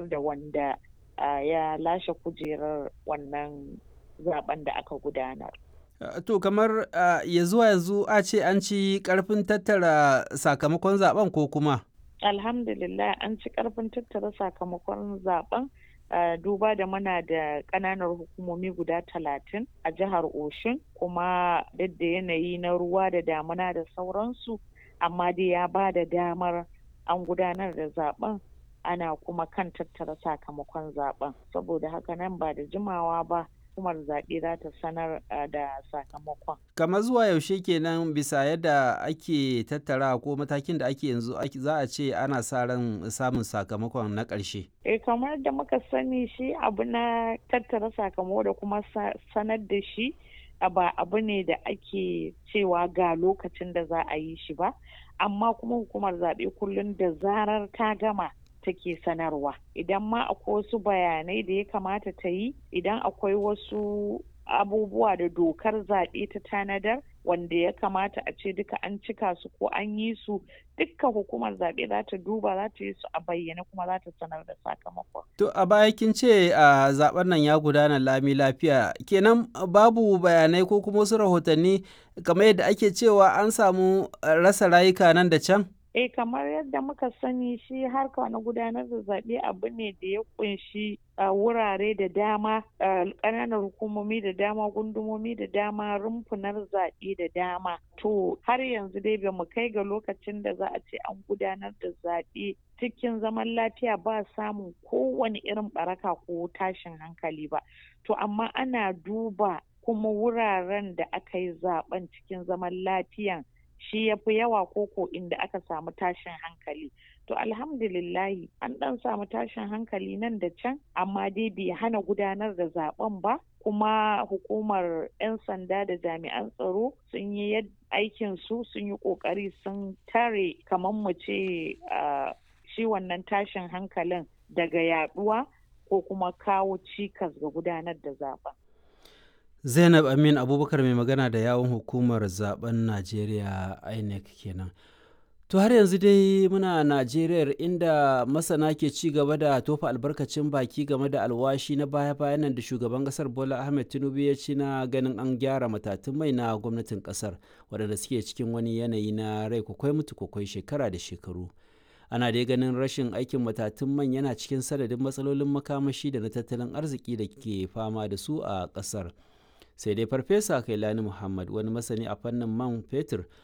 da wanda ya lashe kujerar wannan zaben da aka gudanar. To kamar ya zuwa yanzu a ce an ci karfin tattara sakamakon zaben ko kuma? Alhamdulillah an ci karfin tattara sakamakon zaben duba da muna da ƙananan hukumomi guda talatin a jihar Oshun kuma duk da yanayi na ruwa da damuna da sauransu amma dai ya ba da damar an gudanar da zaben ana kuma kan tattara sakamakon zaben saboda haka nan ba da jimawa ba hukumar zaɓe za ta sanar da sakamakon. Kamar zuwa yaushe kenan bisa yadda ake tattara ko matakin da ake yanzu za a ce ana sa ran samun sakamakon na ƙarshe. Eh kamar da muka sani shi abu na tattara sakamako da kuma sanar da shi ba abu ne da ake cewa ga lokacin da za a yi shi ba amma kuma hukumar zaɓe kullum da zarar ta gama take sanarwa idan ma akwai wasu bayanai da ya kamata ta yi idan akwai wasu abubuwa da dokar zaɓe ta tanadar wanda ya kamata a ce duka an cika su ko an yi su dukka hukumar zaɓe za ta duba za ta yi su a bayyane kuma za ta sanar da sakamakon. To a baya kin ce a zaben nan ya gudana lami lafiya kenan babu bayanai ko kuma wasu rahotanni kamar yadda ake cewa an samu rasa rayuka nan da can? eh kamar yadda muka sani shi harka na gudanar da zaɓe abu ne da ya kunshi wurare da dama ƙananan hukumomi da dama gundumomi da dama rumfunar zaɓe da dama to har yanzu dai ba mu kai ga lokacin da za a ce an gudanar da zaɓe cikin zaman lafiya ba samun kowane irin baraka ko tashin hankali ba to amma ana duba kuma wuraren da aka yi zaben cikin zaman lafiyan shi ya fi yawa koko inda aka samu tashin hankali to alhamdulillahi an dan samu tashin hankali nan da can amma dai bai hana gudanar da zaben ba kuma hukumar 'yan sanda da jami'an tsaro sun yi aikin su sun yi kokari sun tare kamar mu ce shi wannan tashin hankalin daga yaduwa ko kuma kawo cikas ga gudanar da zaben zainab amin abubakar mai magana da yawon hukumar zaben najeriya inec kenan to har yanzu dai muna najeriya inda masana ke ci gaba da tofa albarkacin baki game da alwashi na baya-bayan nan da shugaban kasar bola ahmed tinubu ya ci na ganin an gyara matatun mai na gwamnatin kasar waɗanda suke cikin wani yanayi na rai kwakwai mutu kwakwai shekara da shekaru ana dai ganin rashin aikin matatun man yana cikin sanadin matsalolin makamashi da na tattalin arziki da ke fama da su a kasar sai dai farfesa kailani muhammad wani masani a fannin man fetur